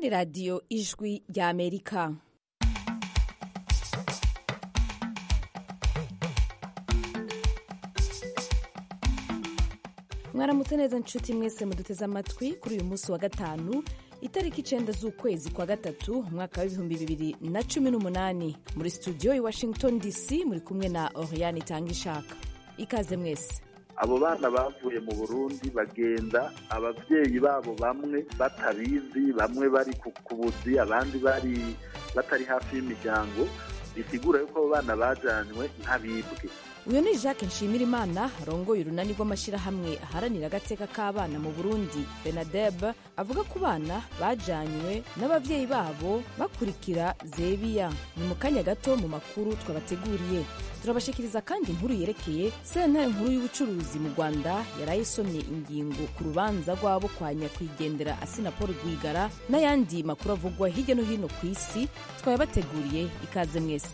ni radiyo ijwi rya amerika mwaramutse neza nshuti mwese muduteze amatwi kuri uyu munsi wa gatanu itariki icenda z'ukwezi kwa gatatu umwaka w'ibihumbi bibiri na cumi n'umunani muri studio i washington dc muri kumwe na oriane itanga ishaka ikaze mwese abo bana bavuye mu burundi bagenda ababyeyi babo bamwe batabizi bamwe bari ku buzi abandi bari batari hafi y'imiryango bisigura yuko abo bana bajanywe nk'abibwe uyu ni jacques nshimirimana arongoye urunani rw'amashyirahamwe aharanira agateka k'abana mu burundi benadeb avuga ku bana bajanywe n'ababyeyi babo bakurikira zebiya ni mu kanya gato mu makuru twabateguriye turabashikiriza kandi inkuru yerekeye sentare nkuru y'ubucuruzi mu rwanda yaraye isomye ingingo ku rubanza rw'abo kwa nyakwigendera asina paul rwigara n'ayandi makuru avugwa hirya no hino ku isi twayabateguriye ikaze mwese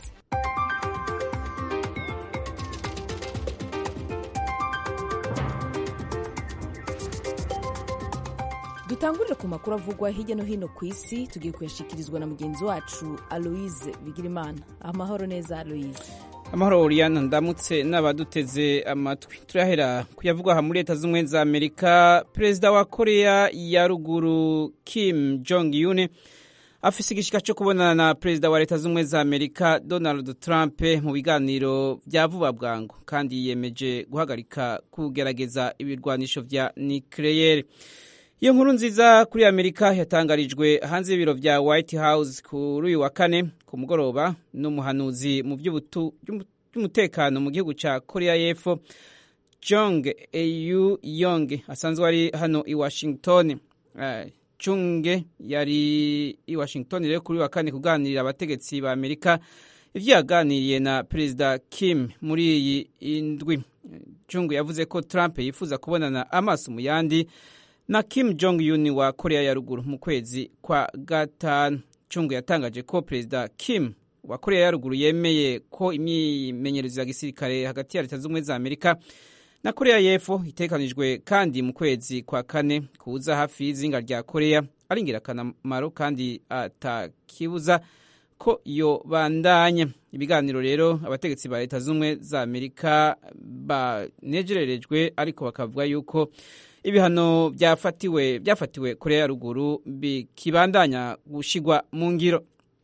dutangurire ku makuru avugwa hirya no hino ku isi tugiye kuyashikirizwa na mugenzi wacu aloise bigirimana amahoro neza aloise amahoro uriyana ndamutse n'abaduteze amatwi turahera kuyavugwa aha muri leta z'ubumwe za amerika perezida wa korea ya ruguru kim jong un afise igishika cyo kubonana na perezida wa leta z'ubumwe za amerika donald trump mu biganiro vya vuba bwangu kandi yiyemeje guhagarika kugerageza ibirwanisho vya nucleaire iyo nkuru nziza kuri amerika yatangarijwe hanze y'ibiro vya white house kuri uyu wa kane ku mugoroba n'umuhanuzi mu by'umutekano mu gihugu ca korea y'epfo jong eu yong asanzwe ari hano i washington uh, chunge yari i washington rero kuri wa kane kuganirira abategetsi ba amerika ivyo yaganiriye na perezida kim muri iyi indwi chung yavuze ko trump yifuza kubonana amaso mu yandi na Kim Jong Un wa Korea ya ruguru mu kwezi kwa gatanu Chung yatangaje ko perezida Kim wa Korea ya ruguru yemeye ko imyimenyerezo ya gisirikare hagati ya leta z'ubumwe za Amerika na Korea y'epfo itekanijwe kandi mu kwezi kwa kane kuza hafi y'izinga rya Korea ari ingirakamaro kandi atakibuza ko iyo bandanya ibiganiro rero abategetsi ba leta z'ubumwe za Amerika banejererejwe ariko bakavuga yuko ibihano byafatiwe byafatiwe korea ya ruguru bikibandanya gushigwa mu ngiro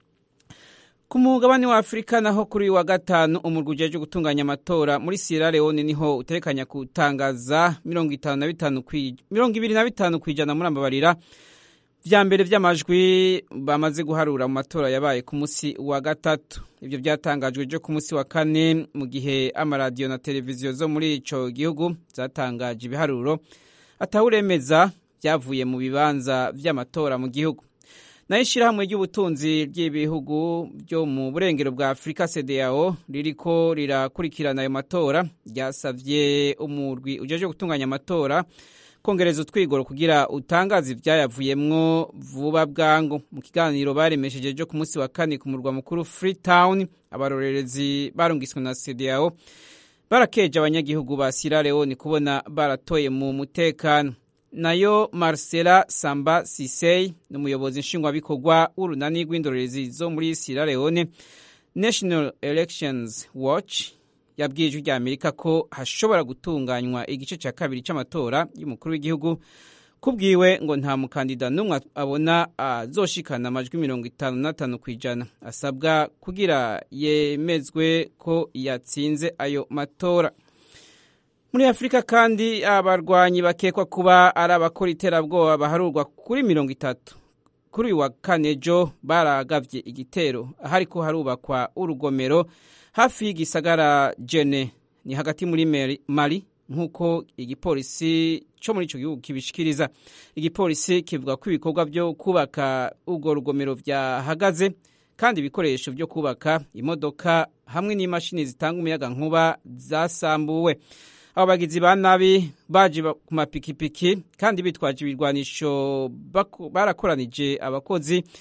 ku mugabane wa afurika naho kuri wa gatanu umurwi ujejwe gutunganya amatora muri sierra leone niho utekanya gutangaza mirongo ibiri na bitanu ku ijana muri ambabarira vya mbere vy'amajwi bamaze guharura mu matora yabaye ku musi wa gatatu ivyo vyatangajwe jo ku musi wa kane mu gihe amaradiyo na televiziyo zo muri ico gihugu zatangaje ibiharuro atawuremeza byavuye mu bibanza vy'amatora mu gihugu nayo ishirahamwe ry'ubutunzi ry'ibihugu byo mu burengero bwa afurika cdao ririko rirakurikirana ayo matora ryasavye umurwi ujeje gutunganya amatora kongereza utwigoro kugira utangaza ivyayavuyemwo vuba bwangu mu kiganiro baremesheje jo ku munsi wa kane ku murwa mukuru freetown abarorerezi barungiswe na cdao barakeje abanyagihugu ba Sierra Leone kubona baratoye mu mutekano nayo Marcela Samba Sisei n'umuyobozi nshingwabikorwa w'urunani rw'indorerezi zo muri Sierra Leone National Elections Watch yabwiye ijwi rya Amerika ko hashobora gutunganywa igice cya kabiri cy'amatora y'umukuru w'igihugu kubwiwe ngo nta mukandida n'umwe abona azoshikana amajwi mirongo itanu n'atanu ku ijana asabwa kugira yemezwe ko yatsinze ayo matora muri afurika kandi abarwanyi bakekwa kuba ari abakora iterabwoba baharurwa kuri mirongo itatu kuri uyu wa kane jo baragavye igitero ahariko harubakwa urugomero hafi y'igisagara jene ni hagati muri mali nk'uko igipolisi cyo muri icyo gihugu kibishikiriza igipolisi kivuga ko ibikorwa byo kubaka urwo rugomero byahagaze kandi ibikoresho byo kubaka imodoka hamwe n'imashini zitanga umuyaga nkuba zasambuwe abo bagizi ba nabi baje ku mapikipiki kandi bitwaje ibirwanisho barakoranije abakozi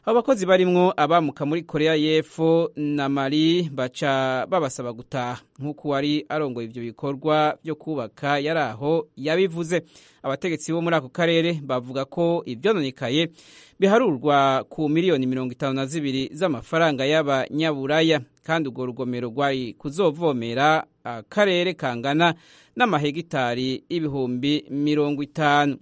abo bakozi barimwo abamuka muri korea y'epfo na mali baca babasaba gutaha nk'uko wari arongoye ivyo bikorwa vyo kubaka yari aho yabivuze abategetsi bo muri ako karere bavuga ko ivyononekaye biharurwa ku miliyoni mirongo itanu na zibiri z'amafaranga y'abanyaburaya kandi urwo rugomero rwari kuzovomera akarere kangana n'amahegitari ibihumbi mirongo itanu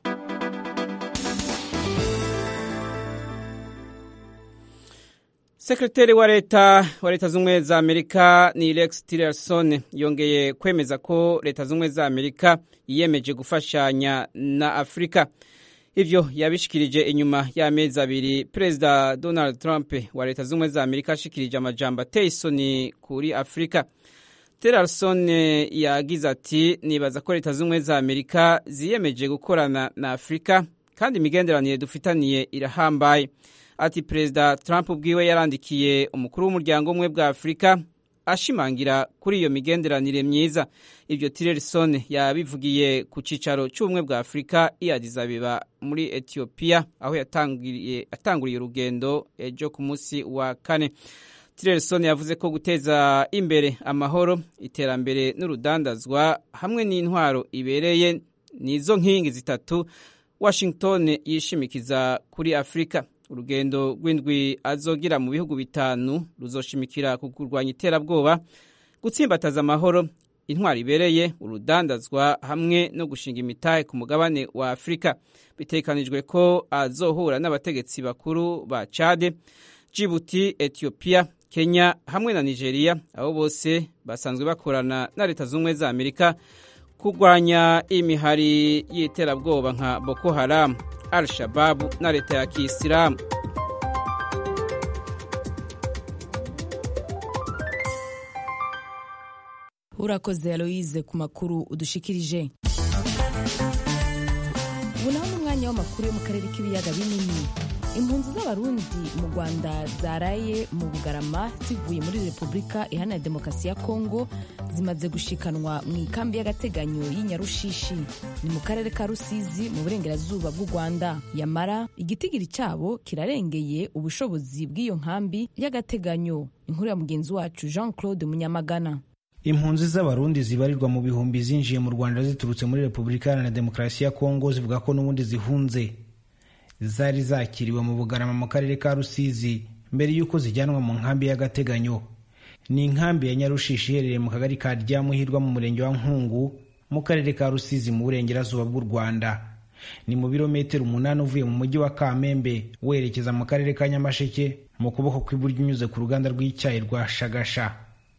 sekreteri wa leta wa leta z'ubumwe za amerika ni rex tillerson yongeye kwemeza ko leta z'ubumwe za amerika yiyemeje gufashanya na afurika ivyo yabishikirije inyuma y'amezi abiri perezida donald trump wa leta z'ubumwe za amerika ashikirije amajambo ateye isoni kuri afurika tillerson yagize ati nibaza ko leta z'ubumwe za amerika ziyemeje gukorana na afurika kandi imigenderanire dufitaniye irahambaye ati perezida trump ubwiwe yarandikiye umukuru w'umuryango umwe bwa afurika ashimangira kuri iyo migenderanire myiza ibyo tillerson yabivugiye ku cyicaro cy'ubumwe bwa afurika i Addis Abeba muri etiyopiya aho yatanguriye urugendo ejo ku munsi wa kane tillerson yavuze ko guteza imbere amahoro iterambere n'urudandazwa hamwe n'intwaro ibereye nizo nkingi zitatu washington yishimikiza kuri afurika urugendo rw'indwi azogira mu bihugu bitanu ruzoshimikira ku kurwanya iterabwoba gutsimbataza amahoro intwari ibereye urudandazwa hamwe no gushinga imitahe ku mugabane wa afurika bitekanijwe ko azohura n'abategetsi bakuru ba cade jibuti etiyopiya kenya hamwe na nigeria abo bose basanzwe bakorana na leta z'ubumwe za amerika kurwanya imihari y'iterabwoba nka boko haramu al shababu na leta ya kisilamu urakoze aloise ku makuru udushikirije ubu naho ni umwanya w'amakuru yo mu karere k'ibiyaga binini impunzi z'abarundi mu rwanda zaraye mu bugarama zivuye muri repubulika iharanira demokarasi ya kongo zimaze gushikanwa mu ikambi y'agateganyo y'Inyarushishi ni mu karere ka Rusizi mu burengerazuba bw'u Rwanda yamara igitigiri cyabo kirarengeye ubushobozi bw'iyo nkambi y'agateganyo inkuru ya mugenzi wacu Jean Claude Munyamagana impunzi z'abarundi zibarirwa mu bihumbi zinjiye mu rwanda ziturutse muri repubulika iharanira demokarasi ya kongo zivuga ko n'ubundi zihunze zari zakiriwe mu bugarama mu karere ka rusizi mbere y'uko zijyanwa mu nkambi y'agateganyo ni inkambi ya nyarushishi iherereye mu kagari ka ryamuhirwa mu murenge wa nkungu mu karere ka rusizi mu burengerazuba bw'u rwanda ni mu birometero umunani uvuye mu mujyi wa kamembe werekeza mu karere ka nyamasheke mu kuboko kw'iburyo unyuze ku ruganda rw'icyayi rwa shagasha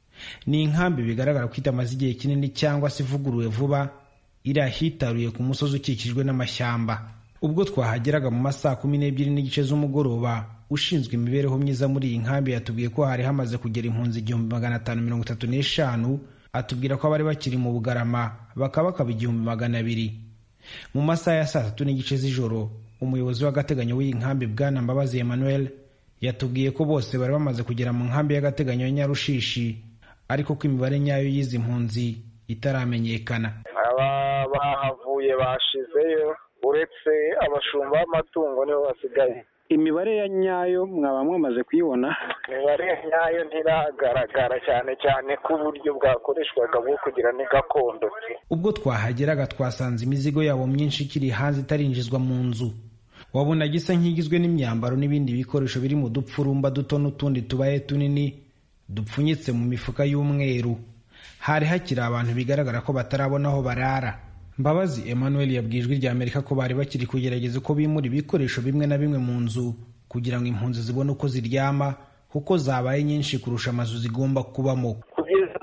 ni inkambi bigaragara ko itamaze igihe kinini cyangwa se ivuguruwe vuba iri ahitaruye ku musozi ukikijwe n'amashyamba ubwo twahageraga mu masaa kumi n'ebyiri n'igice z'umugoroba ushinzwe imibereho myiza muri iyi nkambi yatubwiye ko hari hamaze kugera impunzi igihumbi magana atanu mirongo itatu n'eshanu atubwira ko abari bakiri mu bugarama bakaba bakaba igihumbi magana abiri mu masaha ya saa tatu n'igice z'ijoro umuyobozi w'agateganyo w'iyi nkambi bwana mbabazi emmanuel yatubwiye ko bose bari bamaze kugera mu nkambi y'agateganyo ya nyarushishi ariko ko imibare nyayo y'izi mpunzi itaramenyekana aba bahavuye bashizeyo uretse abashumba b'amatungo nibo basigaye imibare ya nyayo mwaba mwamaze kuyibona imibare ya nyayo ntiragaragara cyane cyane ko uburyo bwakoreshwaga bwo kugira ni gakondo ubwo twahageraga twasanze imizigo yabo myinshi ikiri hanze itarinjizwa mu nzu wabona gisa nk'igizwe n'imyambaro n'ibindi bikoresho biri mu dupfurumba duto n'utundi tubaye tunini dupfunyitse mu mifuka y'umweru hari hakiri abantu bigaragara ko batarabona aho barara mbabazi emmanuel yabwiye ijwi rya amerika ko bari bakiri kugerageza uko bimura ibikoresho bimwe na bimwe mu nzu kugira ngo impunzi zibone uko ziryama kuko zabaye nyinshi kurusha amazu zigomba kubamo kugeza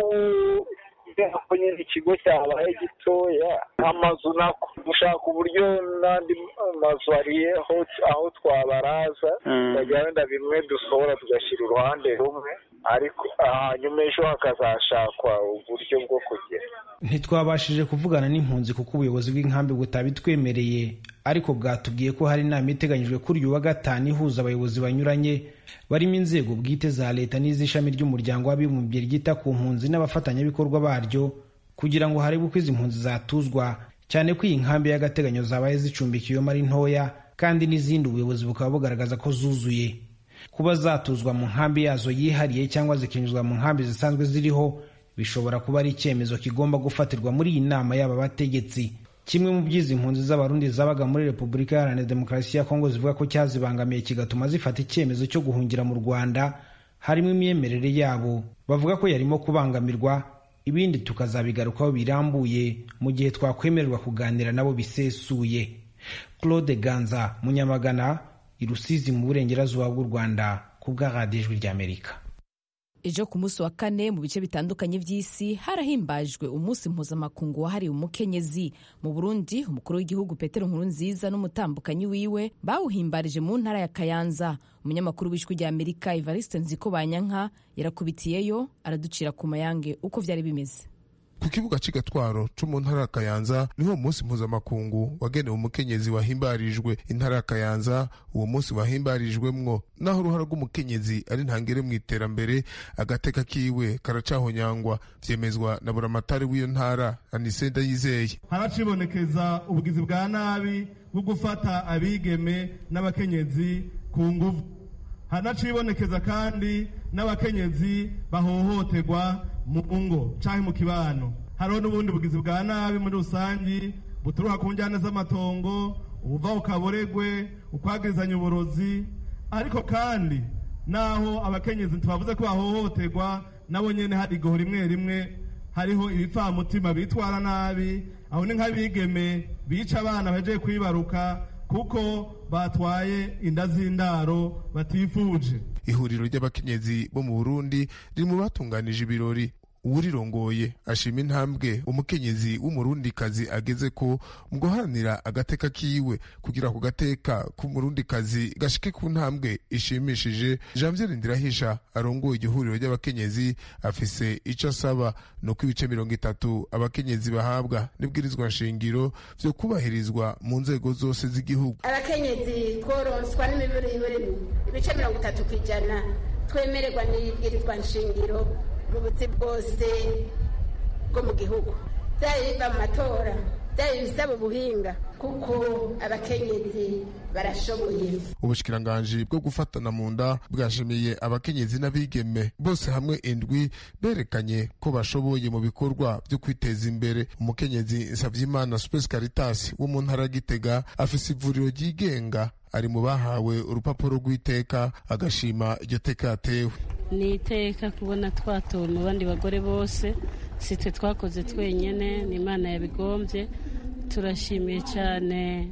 ubu ko nyine ikigo cyabaye gitoya amazu nako dushaka uburyo n'andi mazu ariyeho aho twabaraza bajya wenda bimwe dusohora tugashyira uruhande rumwe ariko hanyuma ejo hakazashakwa uburyo bwo kugera ntitwabashije kuvugana n'impunzi kuko ubuyobozi bw'inkambi butabitwemereye ariko bwatubwiye ko hari inama iteganyijwe kuri uyu wa gatanu ihuza abayobozi banyuranye barimo inzego bwite za leta n'iz'ishami ry'umuryango w'abibumbye ryita ku mpunzi n'abafatanyabikorwa baryo kugira ngo harebwe uko izi mpunzi zatuzwa cyane ko iyi nkambi y'agateganyo zabaye zicumbikiwemo ari ntoya kandi n'izindi ubuyobozi bukaba bugaragaza ko zuzuye kuba zatuzwa mu nkambi yazo yihariye cyangwa zikinjizwa mu nkambi zisanzwe ziriho bishobora kuba ari icyemezo kigomba gufatirwa muri iyi nama y'aba bategetsi kimwe mu by'izi mpunzi z'abarundi zabaga muri repubulika iharanira demokarasi ya kongo zivuga ko cyazibangamiye kigatuma zifata icyemezo cyo guhungira mu rwanda harimo imyemerere yabo bavuga ko yarimo kubangamirwa ibindi tukazabigarukaho birambuye mu gihe twakwemererwa kuganira nabo bisesuye claude ganza munyamagana i rusizi mu burengerazuba bw'u rwanda ku bwa radiyo ijwi ry'amerika ejo ku munsi wa kane mu bice bitandukanye by'isi harahimbajwe umunsi mpuzamakungu wahariwe umukenyezi mu burundi umukuru w'igihugu petero nkurunziza n'umutambukanyi wiwe bawuhimbarije mu ntara ya kayanza umunyamakuru w'ijwi rya amerika evariste nziko banyanka yarakubitiyeyo araducira ku mayange uko byari bimeze ku kibuga cy'igatwaro cyo mu ntara ya kayanza niho umunsi mpuzamakungu wagenewe umukenyezi wahimbarijwe intara ya kayanza uwo munsi wahimbarijwemwo naho uruhara rw'umukenyezi ari ntangere mu iterambere agateka kiwe karacahonyangwa vyemezwa na buramatari w'iyo ntara anisenda yizeye haracibonekeza ubugizi bwa nabi bwo gufata abigeme n'abakenyezi ku nguvu hanacibonekeza kandi n'abakenyezi bahohoterwa mu ngo canke mu kibano hariho n'ubundi bugizi bwa nabi muri rusangi buturuka ku njyana z'amatongo ubuva ukaboregwe ukwagirizanya uburozi ariko kandi naho abakenyezi tubavuze ko bahohoterwa nabo nyene hari igoho rimwe rimwe hariho ibipfamutima bitwara nabi aho ni nk'abigeme bica abana baje kwibaruka kuko batwaye inda z'indaro batifuje ihuriro ry'abakenyezi bo mu burundi riri mu batunganije ibirori uwurirongoye ashima intambwe umukenyezi w'umurundikazi ageze ko mu guharanira agateka kiwe kugira ku gateka k'umurundikazi gashike ku ntambwe ishimishije janvier ndirahisha arongoye igihuriro ry'abakenyezi afise ico asaba ni uko ibice mirongo itatu abakenyezi bahabwa n'ibwirizwa nshingiro vyo kubahirizwa mu nzego zose z'igihugu abakenyezi tworonswa n'imiburiburi ibice mirongo itatu ku ijana twemererwa n'ibwirizwa nshingiro mu buzi bwose bwo mu gihugu byaba biva mu matora byaba ibisaba ubuhinga kuko abakenyezi barashoboye ubushikiranganji bwo gufatana mu nda bwashimiye abakenyezi n'abigeme bose hamwe indwi berekanye ko bashoboye mu bikorwa byo kwiteza imbere umukenyezi nsavyimana space caritas wo mu ntara ya gitega afise ivuriro ryigenga ari mu bahawe urupapuro rw'iteka agashima iryo teka yatewe ni iteka kubona twatowe mu bandi bagore bose si twe twakoze twenyine ni imana yabigombye turashimiye cyane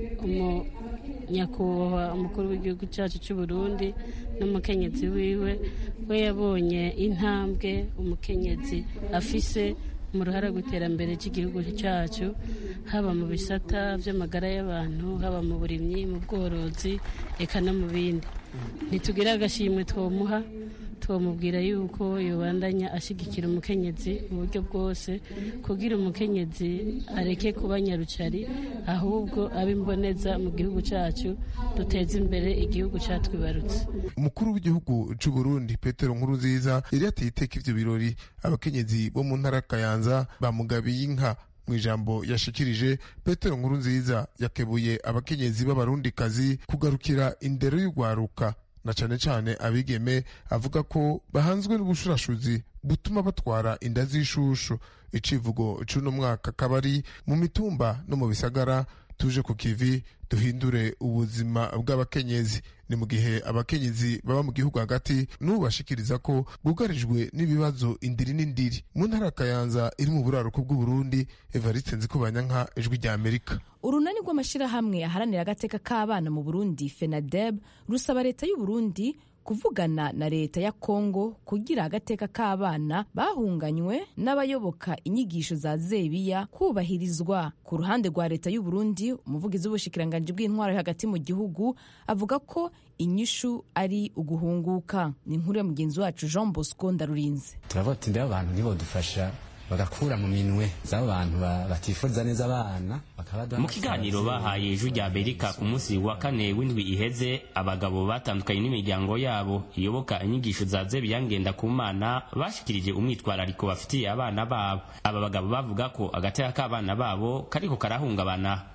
nyakubahwa umukuru w'igihugu cyacu cy'u Burundi n'umukenyezi wiwe we yabonye intambwe umukenyezi afise mu ruhara rw'iterambere ry'igihugu cyacu haba mu bisata by'amagara y'abantu haba mu burimyi mu bworozi eka no mu bindi ntitugire agashimwe twomuha twamubwira yuko yobandanya ashyigikira umukenyezi mu buryo bwose kugira umukenyezi areke kuba nyarucari ahubwo abe imboneza mu gihugu cyacu duteze imbere igihugu cyatwibarutse umukuru w'igihugu cy'u Burundi Petero Nkurunziza yari yateye iteka ivyo birori abakenyezi bo mu ntara Kayanza bamugabiye inka mu ijambo yashikirije petero nkuru nziza yakebuye abakenyezi b'abarundikazi kugarukira indero y'urwaruka na cane cane abigeme avuga ko bahanzwe n'ubushurashuzi butuma batwara inda z'ishushu icivugo c'uno mwaka kabari mu mitumba no mu bisagara tuje ku kivi duhindure ubuzima bw'abakenyezi ni mu gihe abakenyezi baba mu gihugu hagati n'ubu bashikiriza ko bugarijwe n'ibibazo indiri n'indiri mu ntara kayanza iri mu buraruko bw'uburundi evariste nzikubanyanka ijwi rya amerika urunani rw'amashyirahamwe aharanira agateka k'abana mu burundi fenadeb rusaba leta y'u Burundi kuvugana na leta ya kongo kugira agateka k'abana bahunganywe n'abayoboka inyigisho za zebiya kubahirizwa ku ruhande rwa leta y'u Burundi umuvugizi w'ubushikiranganji bw'intwaro hagati mu gihugu avuga ko inyishu ari uguhunguka ni inkuru ya mugenzi wacu jean bosco ndarurinze turavuga ati mbere abantu ntibodufasha bagakura mu minwe z'abo bantu batifuza neza abana mu kiganiro bahaye ijwi rya amerika ku munsi wa kane w'indwi iheze abagabo batandukanye n'imiryango yabo iyoboka inyigisho za zebiya ngenda ku mana bashikirije umwitwarariko bafitiye abana babo aba bagabo bavuga ko agateka k'abana babo kariko karahungabana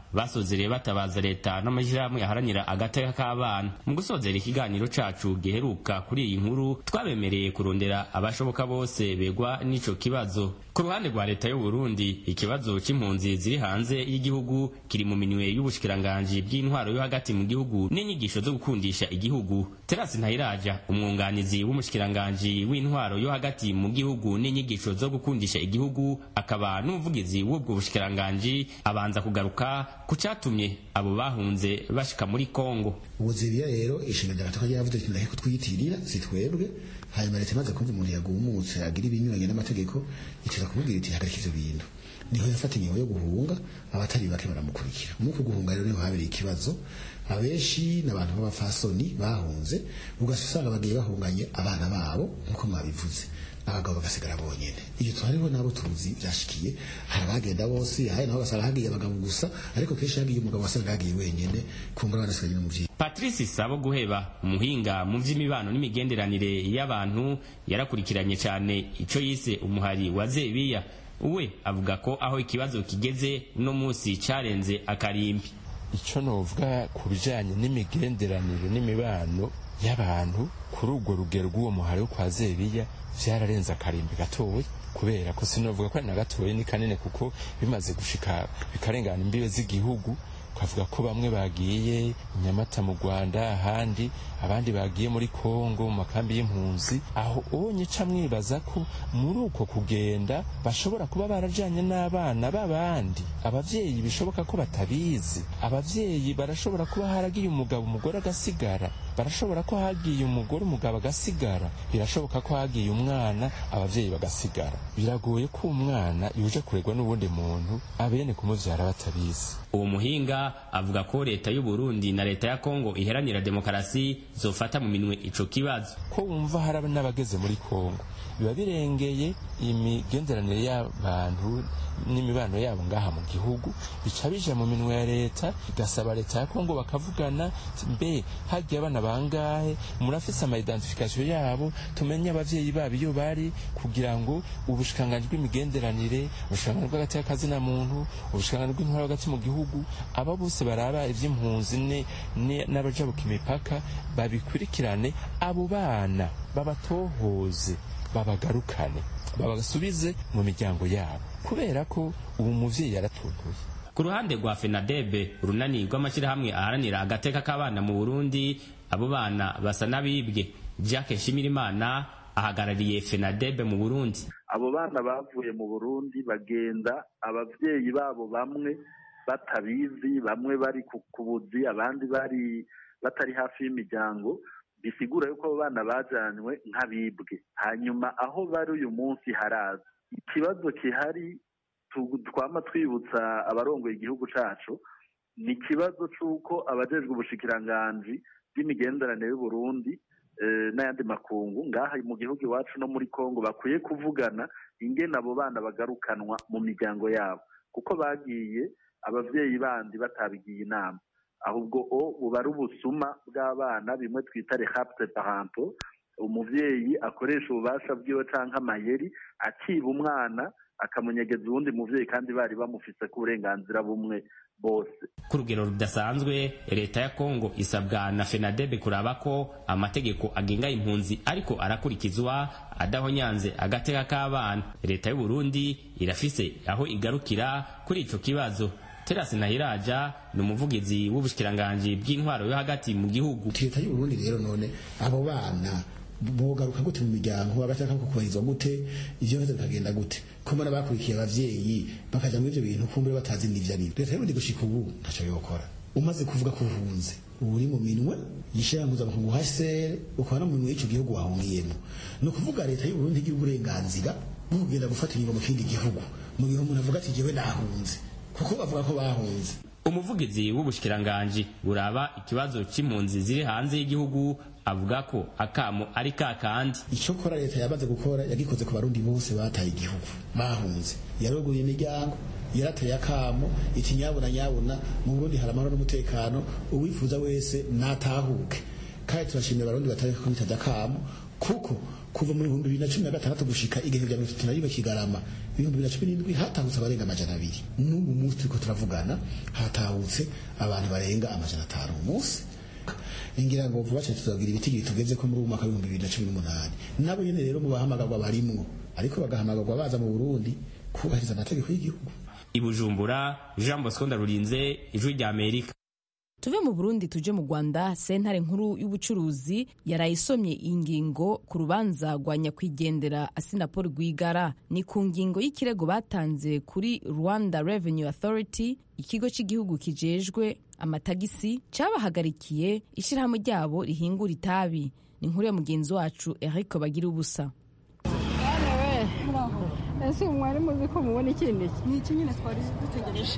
basozereye batabaza leta n'amashyirahamwe aharanira agateka k'abana mu gusozera ikiganiro cacu giheruka kuri iyi nkuru twabemereye kurondera abashoboka bose begwa n'ico kibazo ku ruhande rwa leta y'u Burundi ikibazo c'impunzi ziri hanze y'igihugu kiri mu minwe y'ubushikiranganji bw'intwaro yo hagati mu gihugu n'inyigisho zo gukundisha igihugu Terasi Ntayiraja umwunganizi w'umushikiranganji w'intwaro yo hagati mu gihugu n'inyigisho zo gukundisha igihugu akaba n'umuvugizi w'ubwo bushikiranganji abanza kugaruka ku catumye abo bahunze bashika muri Kongo ubuzibiya rero ishinga gataka yavuze ati ndaheko twiyitirira si twebwe hanyuma leta imaze kumva umuntu yagumutse agira ibinyuranye n'amategeko ikiza kumubwira iti hagarika ivyo bintu niho yafata ingingo yo guhunga abatari bake baramukurikira muri uku guhunga rero niho habereye ikibazo abenshi n'abantu b'abafasoni bahunze ugasanga bagiye bahunganye abana babo nk'uko mwabivuze abagabo bagasigara bonyene iyo tuhariho nabo tuzi byashikiye hari abagenda bose hari naho basanga hagiye abagabo gusa ariko kenshi hagiye umugabo wasanga hagiye wenyene kumbura banasigaye n'umuvyeyi Patrice Sabo Guheba umuhinga mu vy'imibano n'imigenderanire y'abantu yarakurikiranye cyane ico yise umuhari wa Zebiya we avuga ko aho ikibazo kigeze no musi carenze akarimbi icyo novuga ku bijyanye n'imigenderanire n'imibano y'abantu kuri urwo rugero rw'uwo muhari wo kwa zebiya byararenze akarimbi gatoya kubera ko sinovuga ko ari na gatoya ni kanini kuko bimaze gushika bikarengana imbibe z'igihugu twavuga ko bamwe bagiye nyamata mu rwanda ahandi abandi bagiye muri kongo mu makambi y'impunzi aho onye ca mwibaza ko muri uko kugenda bashobora kuba barajanye n'abana b'abandi abavyeyi bishoboka ko batabizi abavyeyi barashobora kuba haragiye umugabo umugore agasigara barashobora ko hagiye umugore umugabo agasigara birashoboka ko hagiye umwana abavyeyi bagasigara biragoye ko umwana yuje kuregwa n'ubundi muntu abene kumuvyara batabizi uwo muhinga avuga ko leta y'u Burundi na leta ya Kongo iheranira demokarasi zofata mu minwe ico kibazo ko wumva hari n'abageze muri Kongo biba birengeye imigenderanire y'abantu n'imibano yabo ngaha mu gihugu bica bija mu minwe ya leta igasaba leta ya Kongo bakavugana mbe hagiye abana bangahe murafise ama identification yabo tumenye abavyeyi babo iyo bari kugira ngo ubushikanganji bw'imigenderanire ubushikanganji bw'agati y'akazina muntu ubushikanganji bw'intwaro hagati mu gihugu aba bose baraba ivy'impunzi n'abajabuka imipaka babikurikirane abo bana babatohoze babagarukane babasubize mu miryango yabo kubera ko ubu muvyeyi yaratuntuye ku ruhande rwa fenadebe urunani rw'amashyirahamwe aharanira agateka k'abana mu burundi abo bana basa n'abibwe jacques nshimirimana ahagarariye fenadebe mu burundi abo bana bavuye mu burundi bagenda abavyeyi babo bamwe batabizi bamwe bari ku buzi abandi bari batari hafi y'imiryango bisigura yuko abo bana bajanywe nk'abibwe hanyuma aho bari uyu munsi haraza ikibazo kihari twama twibutsa abarongoye igihugu cacu ni ikibazo c'uko abajejwe ubushikiranganji bw'imigenderanire y'uburundi n'ayandi makungu ngaha mu gihugu iwacu no muri kongo bakwiye kuvugana ingene abo bana bagarukanwa mu miryango yabo kuko bagiye abavyeyi bandi batabigiye inama ahubwo o buba ari ubusuma bw'abana bimwe twita rehapte parental umuvyeyi akoresha ububasha bwiwe canke amayeri akiba umwana akamunyegeza uwundi muvyeyi kandi bari bamufise ku burenganzira bumwe bose ku rugero rudasanzwe leta ya kongo isabwa na fenadebe kuraba ko amategeko agenga impunzi ariko arakurikizwa adahonyanze agateka k'abana leta y'uburundi irafise aho igarukira kuri ico kibazo terasi nahiraja ni umuvugizi w'ubushikiranganji bw'intwaro yo hagati mu gihugu leta y'uburundi rero none abo bana bogaruka gute mu miryango agashaka kukubahirizwa gute ivyo bibazo bikagenda gute ko mbona bakurikiye abavyeyi bakaja muri ivyo bintu kumbure batazi n'ivyo ari leta y'uburundi gushika ubu ntaco yokora umaze kuvuga ko uhunze uri mu minwe yishiranguza mu kuguha sere ukaba no mu minwe y'ico gihugu wahungiyemo ni ukuvuga leta y'uburundi igira uburenganzira bwo kugenda gufata ingingo mu kindi gihugu mu gihe umuntu avuga ati jewe nahunze kuko bavuga ko bahunze umuvugizi w'ubushikiranganji buraba ikibazo c'impunzi ziri hanze y'igihugu avuga ko akamo ari ka kandi icyo kora leta yabaze gukora yagikoze ku barundi bose bataye igihugu bahunze yaroguye imiryango yarateye akamo iti nyabuna nyabuna mu burundi hari amahoro n'umutekano uwifuza wese natahuke kandi turashimira abarundi batari ko bitabye akamo kuko kuva mu bihumbi bibiri na cumi na gatandatu gushika igihe bya mirongo itatu na rimwe kigarama ibihumbi bibiri na cumi n'indwi hatahutse abarenga amajana abiri n'ubu munsi turiko turavugana hatahutse abantu barenga amajana atanu mu munsi ngira ngo vuba cyane tuzagira ibiti tugeze ko muri uyu mwaka w'ibihumbi bibiri na cumi n'umunani nabo nyene rero mu bahamagarwa barimwo ariko bagahamagarwa baza mu burundi kubahiriza amategeko y'igihugu i bujumbura jean bosco ndarurinze ijwi rya amerika tuve mu burundi tuje mu rwanda sentare nkuru y'ubucuruzi yaraye isomye ingingo ku rubanza rwa nyakwigendera asinapol rwigara ni ku ngingo y'ikirego batanze kuri rwanda revenue authority ikigo cy'igihugu kijejwe amatagisi cyabahagarikiye ishyirahamwe ryabo rihingura itabi ni inkuru ya mugenzi wacu eric bagira ubusa ese mwari muzi ko mubona ikindi ni iki nyine twari dutegereje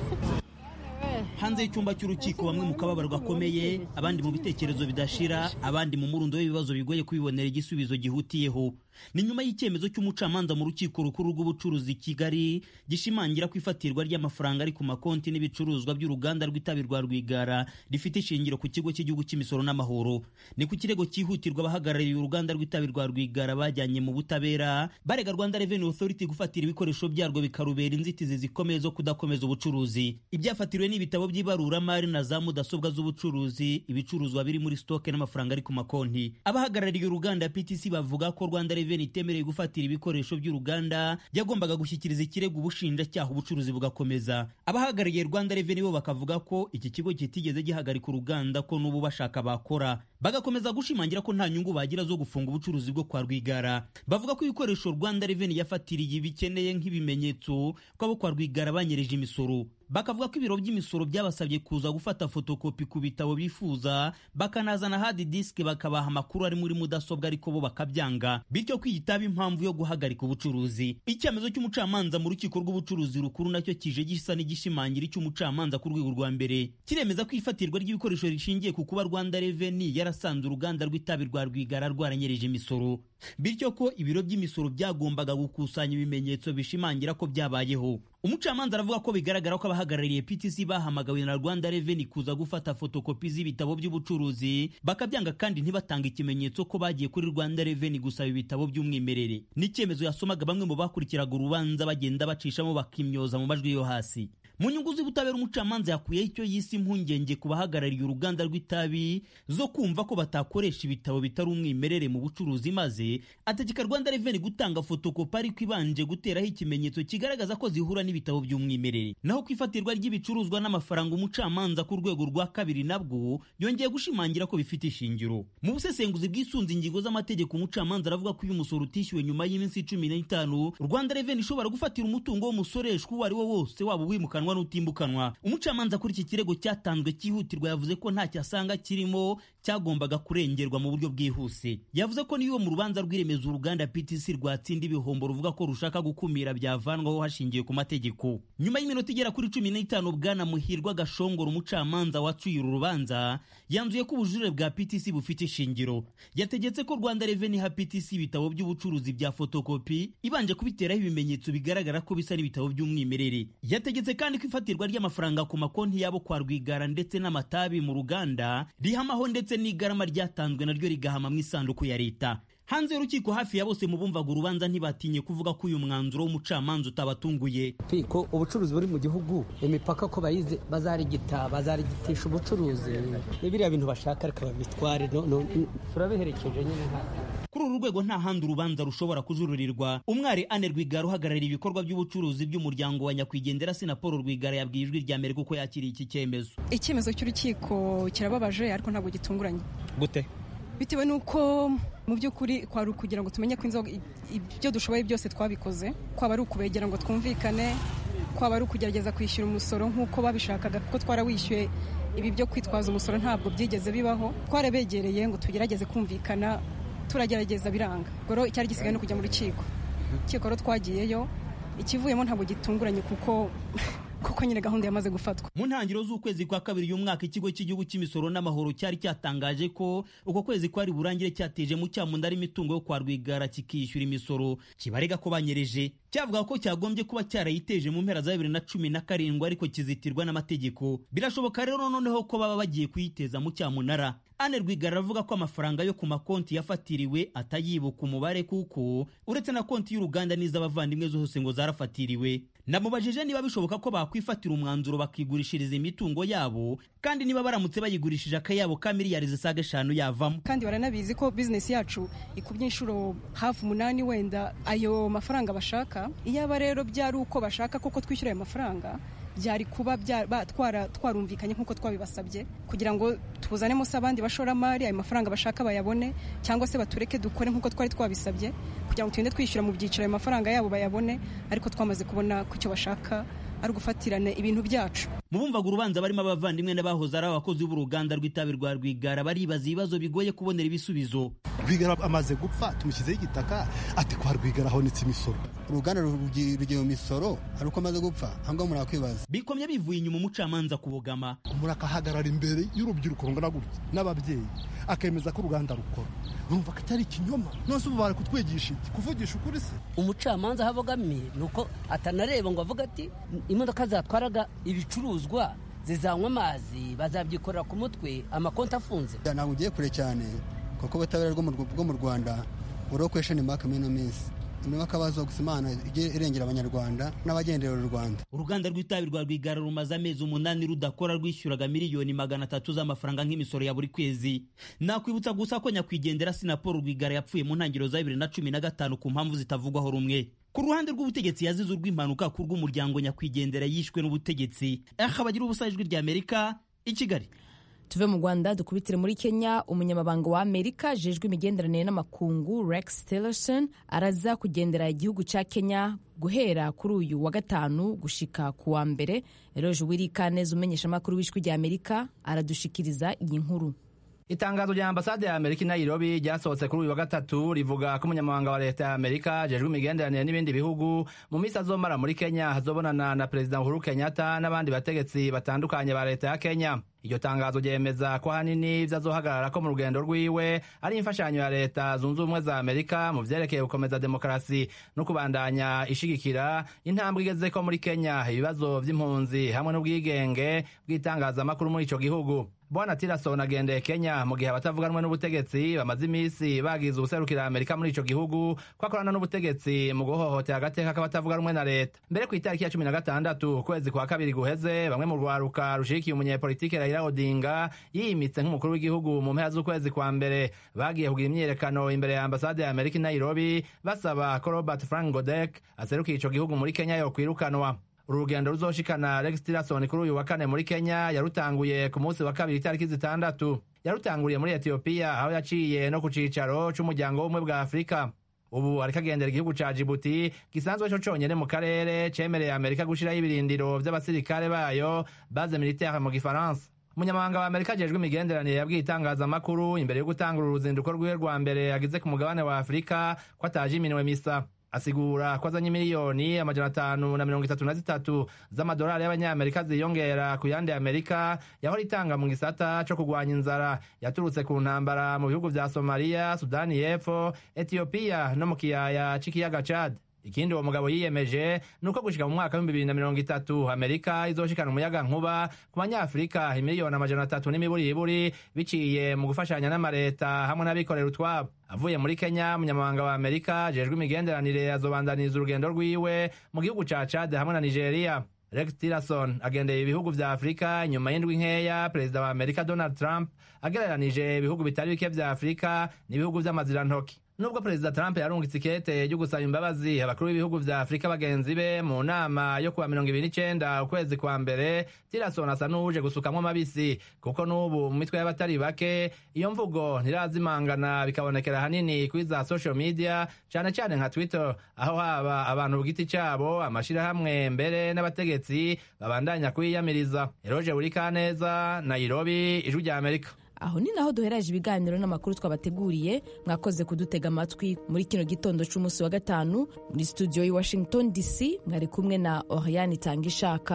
hanze y'icyumba cy'urukiko bamwe mu kababaro gakomeye abandi mu bitekerezo bidashira abandi mu murundo w'ibibazo bigoye kubibonera igisubizo gihutiyeho ni nyuma y'icyemezo cy'umucamanza mu rukiko rukuru rw'ubucuruzi kigali gishimangira ko ifatirwa ry'amafaranga ari ku makonti n'ibicuruzwa by'uruganda rw'itabi rwa rwigara rifite ishingiro ku kigo cy'igihugu cy'imisoro n'amahoro ni ku kirego cyihutirwa abahagarariye uruganda rw'itabi rwa rwigara bajyanye mu butabera barega rwanda revenue authority gufatira ibikoresho byarwo bikarubera inzitizi zikomeye zo kudakomeza ubucuruzi ibyafatiriwe n'ibitabo by'ibaruramari na za mudasobwa z'ubucuruzi ibicuruzwa biri muri stoke n'amafaranga ari ku makonti abahagarariye uruganda ptc bavuga ko rwanda revenue itemereye gufatira ibikoresho by'uruganda yagombaga gushyikiriza ikirego ubushinjacyaha ubucuruzi bugakomeza abahagarariye rwanda revenue bo bakavuga ko iki kigo kitigeze gihagarika uruganda ko n'ubu bashaka bakora bagakomeza gushimangira ko nta nyungu bagira zo gufunga ubucuruzi bwo kwa rwigara bavuga ko ibikoresho rwanda revenue yafatiriye bikeneye nk'ibimenyetso ko abo kwa rwigara banyereje imisoro bakavuga ko ibiro by'imisoro byabasabye kuza gufata fotokopi ku bitabo bifuza bakanazana hard disk bakabaha amakuru ari muri mudasobwa ariko bo bakabyanga bityo kwiyitaba impamvu yo guhagarika ubucuruzi icyemezo cy'umucamanza mu rukiko rw'ubucuruzi rukuru nacyo kije gisa n'igishimangira icy'umucamanza ku rwego rwa mbere kiremeza ko ifatirwa ry'ibikoresho rishingiye ku kuba rwanda reveni yarasanze uruganda rw'itabi rwa rwigara rwaranyereje imisoro bityo ko ibiro by'imisoro byagombaga gukusanya ibimenyetso bishimangira ko byabayeho umucamanza aravuga ko bigaragara ko abahagarariye PTC bahamagawe na Rwanda Revenue kuza gufata fotokopi z'ibitabo by'ubucuruzi bakabyanga kandi ntibatanga ikimenyetso ko bagiye kuri Rwanda Revenue gusaba ibitabo by'umwimerere n'icyemezo yasomaga bamwe mu bakurikiraga urubanza bagenda bacishamo bakimyoza mu majwi yo hasi mu nyungu z'ubutabera umucamanza yakuyeho icyo yise impungenge ku bahagarariye uruganda rw'itabi zo kumva ko batakoresha ibitabo bitari umwimerere mu bucuruzi maze ategeka Rwanda Revenue gutanga fotokopi ariko ibanje guteraho ikimenyetso kigaragaza ko zihura n'ibitabo by'umwimerere naho ku ifatirwa ry'ibicuruzwa n'amafaranga umucamanza ku rwego rwa kabiri nabwo yongeye gushimangira ko bifite ishingiro mu busesenguzi bwisunze ingingo z'amategeko umucamanza aravuga ko iyo umusoro utishyuwe nyuma y'iminsi cumi n'itanu Rwanda Revenue ishobora gufatira umutungo w'umusoreshwa uwo ari wo wose waba uwimukanwa n'utimukanwa umucamanza kuri iki kirego cyatanzwe cyihutirwa yavuze ko ntacyo asanga kirimo cyagombaga kurengerwa mu buryo bwihuse yavuze ko niyo mu rubanza rw'iremezo uruganda PTC rwatsinda ibihombo ruvuga ko rushaka gukumira byavanwaho hashingiye ku mategeko nyuma y'iminota igera kuri cumi n'itanu bwana muhirwa gashongora umucamanza wacuye uru rubanza yanzuye ko ubujurire bwa PTC bufite ishingiro yategetse ko Rwanda Revenue ha PTC ibitabo by'ubucuruzi bya fotokopi ibanje kubiteraho ibimenyetso bigaragara ko bisa n'ibitabo by'umwimerere yategetse kandi ko ifatirwa ry'amafaranga ku makonti yabo kwa Rwigara ndetse n'amatabi mu ruganda rihamaho ndetse n'igarama ryatanzwe naryo rigahama mu isanduku ya leta hanze y'urukiko hafi ya bose mu bumvaga urubanza ntibatinye kuvuga ko uyu mwanzuro w'umucamanza utabatunguye ko ubucuruzi buri mu gihugu imipaka ko bayize bazarigita bazarigitisha ubucuruzi biriya bintu bashaka reka babitware turabiherekeje nyine kuri uru rwego nta handi urubanza rushobora kujururirwa umwari ane rwigara uhagarariye ibikorwa by'ubucuruzi by'umuryango wa nyakwigendera sinapolo rwigara yabwiye ijwi rya mbere kuko yakiriye iki cyemezo icyemezo cy'urukiko kirababaje ariko ntabwo gitunguranye gute bitewe n'uko mu by'ukuri kwari ukugira ngo tumenye ko inzoga ibyo dushoboye byose twabikoze kwaba ari ukubegera ngo twumvikane kwaba ari ukugerageza kwishyura umusoro nk'uko babishakaga kuko twarawishyuye ibi byo kwitwaza umusoro ntabwo byigeze bibaho twarabegereye ngo tugerageze kumvikana turagerageza biranga rero icyari gisigaye no kujya mu rukiko urukiko rero twagiyeyo ikivuyemo ntabwo gitunguranye kuko kuko nyine gahunda yamaze gufatwa mu ntangiriro z'ukwezi kwa kabiri y'umwaka ikigo cy'igihugu cy'imisoro n'amahoro cyari cyatangaje ko uko kwezi kwari burangire cyateje mu cyamunda imitungo yo kwa rwigara kikishyura imisoro kibarega ko banyereje cyavuga ko cyagombye kuba cyarayiteje mu mpera za bibiri na cumi na karindwi ariko kizitirwa n'amategeko birashoboka rero noneho ko baba bagiye kuyiteza mu cyamunara ane rwigara aravuga ko amafaranga yo ku makonti yafatiriwe atayibuka umubare kuko uretse na konti y'uruganda n'iz'abavandimwe zose ngo zarafatiriwe namubajije niba bishoboka ko bakwifatira umwanzuro bakigurishiriza imitungo yabo kandi niba baramutse bayigurishije akayabo ka miliyari zisaga eshanu yavamo kandi baranabizi ko bizinesi yacu ikubye inshuro hafi umunani wenda ayo mafaranga bashaka iyaba rero byari uko bashaka koko twishyura ayo mafaranga byari kuba twarumvikanye nk'uko twabibasabye kugira ngo tuzanemo se abandi bashoramari ayo mafaranga bashaka bayabone cyangwa se batureke dukore nk'uko twari twabisabye kugira ngo tugende twishyura mu byiciro ayo mafaranga yabo bayabone ariko twamaze kubona ko icyo bashaka ari ugufatirana ibintu byacu mu bumvaga urubanza barimo abavandimwe n'abahoze ari abakozi b'uruganda rw'itabi rwa rwigara baribaza ibibazo bigoye kubonera ibisubizo rwigara amaze gupfa tumushyizeho igitaka ati kwa rwigara honetse imisoro uruganda rugiye mu misoro ari uko amaze gupfa ahangaha umuntu yakwibaza bikomye bivuye inyuma umucamanza kubogama umuntu akahagarara imbere y'urubyiruko rungana gutya n'ababyeyi akemeza ko uruganda rukora urumva ko atari ikinyoma nose ubu bari kutwigisha iki kuvugisha ukuri se umucamanza aho abogamiye ni uko atanareba ngo avuga ati imodoka zatwaraga ibicuruzwa zizanywa amazi bazabyikorera ku mutwe amakonti afunze ntabwo ugiye kure cyane kuko ubutabera bwo mu rwanda buriho kwesheni maka muri ino minsi niba akabazo gusa imana ijye irengera abanyarwanda n'abagendera u rwanda uruganda rw'itabi rwa rwigara rumaze amezi umunani rudakora rwishyuraga miliyoni magana atatu z'amafaranga nk'imisoro ya buri kwezi nakwibutsa gusa ko nyakwigendera sinapolo rwigara yapfuye mu ntangiriro za bibiri na cumi na gatanu ku mpamvu zitavugwaho rumwe ku ruhande rw'ubutegetsi yazize urw'impanuka ku rw'umuryango nyakwigendera yishwe n'ubutegetsi aha bagira ubusa ijwi ry'amerika i kigali tuve mu rwanda dukubitire muri kenya umunyamabanga wa amerika ajejwe imigenderanire n'amakungu rex tillerson araza kugendera igihugu cya kenya guhera kuri uyu wa gatanu gushika ku wa mbere eroje wirikaneza umenyeshamakuru w'ijwi rya amerika aradushikiriza iyi nkuru itangazo rya ambasade ya amerika i nairobi ryasohotse kuri uyu wa gatatu rivuga ko umunyamabanga wa leta ya amerika ajejwe imigenderanire n'ibindi bihugu mu minsi azomara muri kenya hazobonana na perezida uhuru kenyatta n'abandi bategetsi batandukanye ba leta ya kenya iryo tangazo ryemeza ko ahanini ibyo azohagarara ko mu rugendo rwiwe ari imfashanyo ya leta zunze ubumwe za amerika mu vyerekeye gukomeza demokarasi no kubandanya ishigikira intambwe igeze ko muri kenya ibibazo vy'impunzi hamwe n'ubwigenge bw'itangazamakuru muri ico gihugu bwana tillerson agendeye kenya mu gihe abatavuganwe n'ubutegetsi bamaze iminsi bagize ubuserukira amerika muri ico gihugu ko akorana n'ubutegetsi mu guhohotera agateka k'abatavuganwe na leta mbere ku itariki ya cumi na gatandatu ukwezi kwa kabiri guheze bamwe mu rwaruka rushigikiye umunyepolitike raila odinga yiyimitse nk'umukuru w'igihugu mu mpera z'ukwezi kwa mbere bagiye kugira imyiyerekano imbere ya ambasade ya amerika i nairobi basaba ko robert frank godek aserukiye ico gihugu muri kenya yokwirukanwa uru rugendo ruzoshikana rex tillerson kuri uyu wa kane muri kenya yarutanguye ku munsi wa kabiri itariki zitandatu yarutanguriye muri etiyopiya aho yaciye no ku cicaro c'umuryango w'ubumwe bwa afurika ubu ariko agendera igihugu ca jibuti gisanzwe co conyene mu karere cemereye amerika gushiraho ibirindiro vy'abasirikare bayo base militaire mu gifaransa umunyamabanga wa amerika ajejwe imigenderanire yabwiye itangazamakuru imbere yo gutangura uruzinduko rwiwe rwa mbere agize ku mugabane wa afurika ko ataje iminwe misa asigura ko azanye miliyoni amajana atanu na mirongo itatu na zitatu z'amadolari y'abanyamerika ziyongera ku yandi amerika yahora itanga mu gisata co kurwanya inzara yaturutse ku ntambara mu bihugu vya somaliya sudani y'epfo etiyopiya no mu kiyaya c'ikiyaga cad ikindi uwo mugabo yiyemeje ni uko gushika mu mwaka w'ibihumbi bibiri na mirongo itatu amerika izoshikana umuyaga nkuba ku banyafurika imiliyoni amajana atatu n'imiburiburi biciye mu gufashanya n'amareta hamwe n'abikorera utwabo avuye muri kenya umunyamabanga wa amerika ajejwe imigenderanire azobandaniriza urugendo rwiwe mu gihugu ca cade hamwe na nigeria rex tillerson agendeye ibihugu vya afurika nyuma y'indwi nkeya perezida wa amerika donald trump agereranije ibihugu bitari bike vya afurika n'ibihugu vy'amazirantoki nubwo perezida trump yarungitse ikete ryo gusaba imbabazi abakuru b'ibihugu vya afurika bagenzi be mu nama yo kuwa mirongo ibiri n'icenda ukwezi kwa mbere tillerson asa n'uje gusukamwo amabisi kuko n'ubu mu mitwe y'abatari bake iyo mvugo ntirazimangana bikabonekera hanini kuri za social media cane cane nka twitter aho haba abantu ku giti cabo amashirahamwe mbere n'abategetsi babandanya kwiyamiriza eroje burikaneza nairobi ijwi rya amerika aho ni naho duheraje ibiganiro n'amakuru twabateguriye mwakoze kudutega amatwi muri kino gitondo c'umunsi wa gatanu muri studio y'i washington dc mwari kumwe na oriane itanga ishaka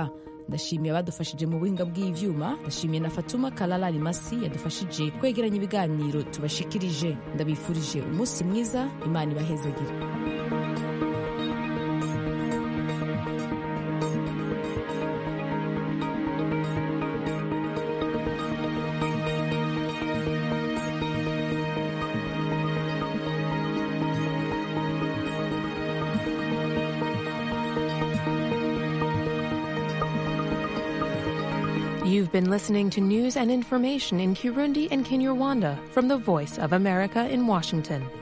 ndashimiye abadufashije mu buhinga bw'ivyuma ndashimiye na fatuma kalala rimasi yadufashije kwegeranya ibiganiro tubashikirije ndabifurije umunsi mwiza imana ibahezagire You've been listening to news and information in Kirundi and Kinyarwanda from the Voice of America in Washington.